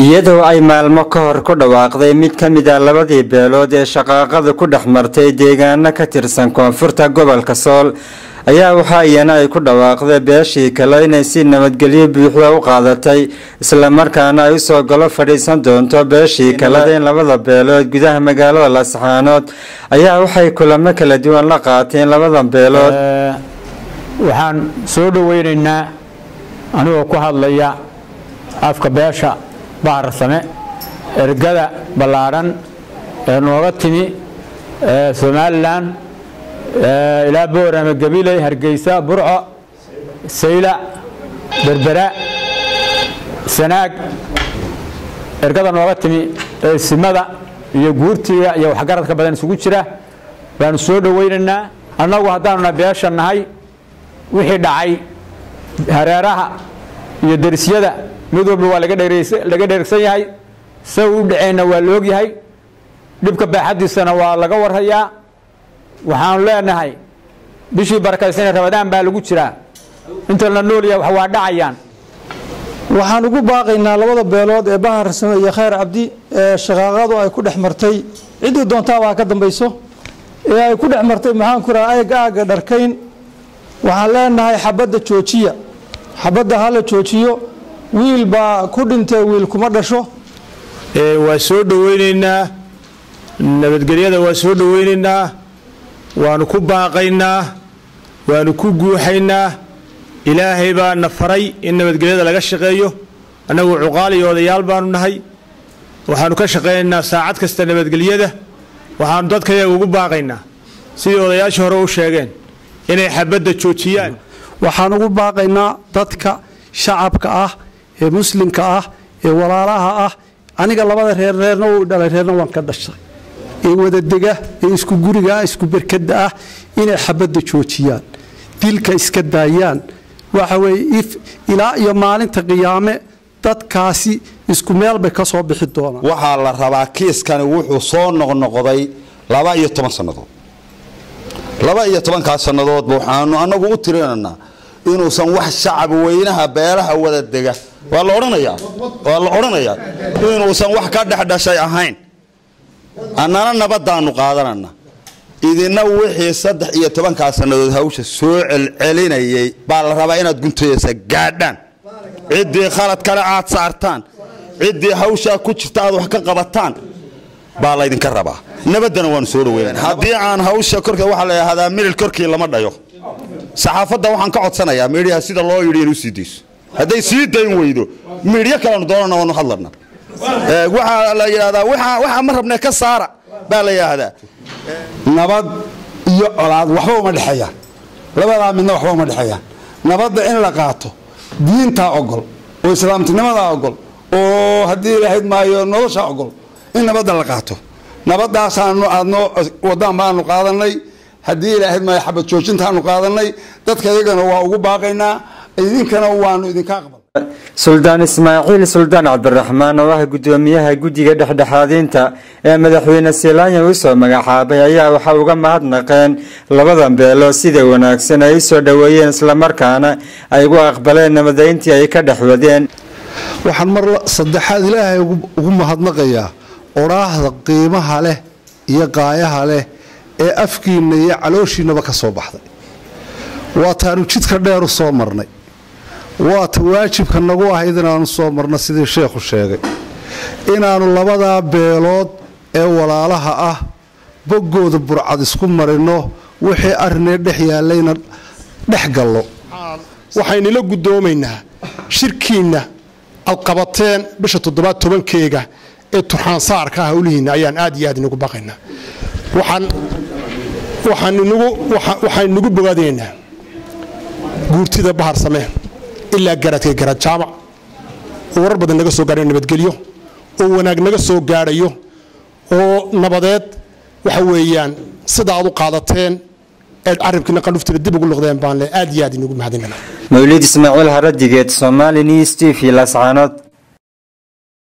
iyadoo ay maalmo ka hor ku dhawaaqday mid ka mid a labadii beelood ee shaqaaqada ku dhex martay deegaano ka tirsan koonfurta gobolka sool ayaa waxaa iyana ay ku dhawaaqday beeshii kale inay si nabadgelyo buuxda u qaadatay islamarkaana ay usoo galo fadhiisan doonto beeshii kale in labada beelood gudaha magaalada laasxaanood ayaa waxay kulamo kala duwan la qaateen labada beelood waxaan soo dhoweynaynaa anigoo ku hadlaya afka beesha baharsame ergada ballaadhan ee nooga timi somalilan ilaa boorame gabiley hargeysa burco sayla berbera sanaag ergada nooga timi ee simada iyo guurtiga iyo waxgaradka badan isugu jira baanu soo dhoweynaynaa annagu haddaanuna beesha nahay wixii dhacay hareeraha iyo derisyada mid walba waa laga dheregsan yahay sa u dhaceenna waa la ogyahay dhibka baaxadiisana waa laga warhayaa waxaanu leenahay bishii barakaysanee rabadaan baa lagu jiraa inta la nool yahay waa dhacayaan waxaan ugu baaqaynaa labada beelood ee bahar same iyo khayr cabdi ee shaqaaqadu ay ku dhex martay ciddii doontaabaa ka dambayso ee ay ku dhex martay maxaan ku raha ayga aagga dharkayn waxaan leenahay xabadda joojiya xabadda hala joojiyo wiil baa ku dhintay wiil kuma dhasho waa soo dhoweynaynaa nabadgelyada waa soo dhoweynaynaa waanu ku baaqaynaa waanu ku guuxaynaa ilaahay baa na faray in nabadgelyada laga shaqeeyo annagu cuqaal iyo odayaal baanu nahay waxaanu ka shaqaynaynaa saacad kasta nabadgelyada waxaanu dadkayaga ugu baaqaynaa sidii odayaashii hore u sheegeen inay xabadda joojiyaan waxaan ugu baaqaynaa dadka shacabka ah ee muslimka ah ee walaalaha ah aniga labada reer reerna u dhalay reerna waan ka dhashay ee wadadega ee isku guriga ah isku berkada ah inay xabadda joojiyaan dilka iska daayaan waxa weye if ilaa iyo maalinta qiyaame dadkaasi isku meel bay ka soo bixi doonaan waxaa la rabaa kiiskani wuxuu soo noqnoqday laba iyo toban sannadood laba iyo tobankaas sannadoodba waxaanu anagu u tirinaynaa inuusan wax shacab weynaha beelaha wada dega waa la odhanayaa waa la odhanayaa inuusan wax ka dhexdhashay ahayn annana nabadaanu qaadanana idina wixii saddex iyo tobankaa sannadood hawsha soo celcelinayay baa la rabaa inaad guntayasa gaadhaan ciddii khalad kale aad saartaan ciddii hawshaa ku jirta aad wax ka qabataan baa laydinka rabaa nabaddana waanu soo dhaweynana haddii aan hawsha korka waxaa la yidhahdaa milil korkii lama dhayo saxaafadda waxaan ka codsanayaa miidhiyaha sida loo yidhi inuu sii dayso hadday sii dayn weydo miidhyo kalenu doonana waanu hadlana waxaa la yidhahdaa waxaa ma rabnee ka saara baa la yidhaahdaa nabad iyo colaad waxba uma dhexeeyaan labadaa midna waxba uma dhexeeyaan nabadda in la qaato diintaa ogol oo islaamtinimadaa ogol oo haddii lahayd maayo noloshaa ogol in nabadda la qaato nabadaasaanu aadnoo wadaan baanu qaadanay haddii ilaahayd maayo xabad joojintaanu qaadanay dadka iyagana waa ugu baaqaynaa idinkana waanu idinka aqbal suldaan ismaaciil suldaan cabdiraxmaan oo ah guddoomiyaha guddiga dhexdhexaadinta ee madaxweyne silaanya uu soo magacaabay ayaa waxaa uga mahadnaqeen labada beelo sida wanaagsan ay usoo dhoweeyeen islamarkaana ay ugu aqbaleen nabadayntii ay ka dhex wadeen waxaan mar saddexaad ilaahay ugu mahadnaqayaa odhaahda qiimaha leh iyo qaayaha leh ee afkiinna iyo calooshiinnaba ka soo baxday waataanu jidka dheer u soo marnay waata waajibka nagu ahayd inaanu soo marno sidii sheekhu sheegay inaannu labadaa beelood ee walaalaha ah boggooda burcad isku marinno wixii arrinee dhex yaallayna dhex gallo waxaynila guddoomaynaa shirkiinna aad qabateen bisha toddobaad tobankeega ee turxaansaarka ah howlihiinna ayaan aad iyo aad inagu baqaynaa waxaan nagu bogaadinaynaa guurtida bahar samee ilaa garadka garad jaamac oo warar badan naga soo gaadhayo nabadgelyo oo wanaag naga soo gaadhayo oo nabadeed waxa weeyaan sida aad u qaadateen eed carabkiina qandhuftiina dib ugu luqdeen baan le aad iyo aad inagu mahadinana mawlid ismaaciil haradigeed somali news t v lascaanood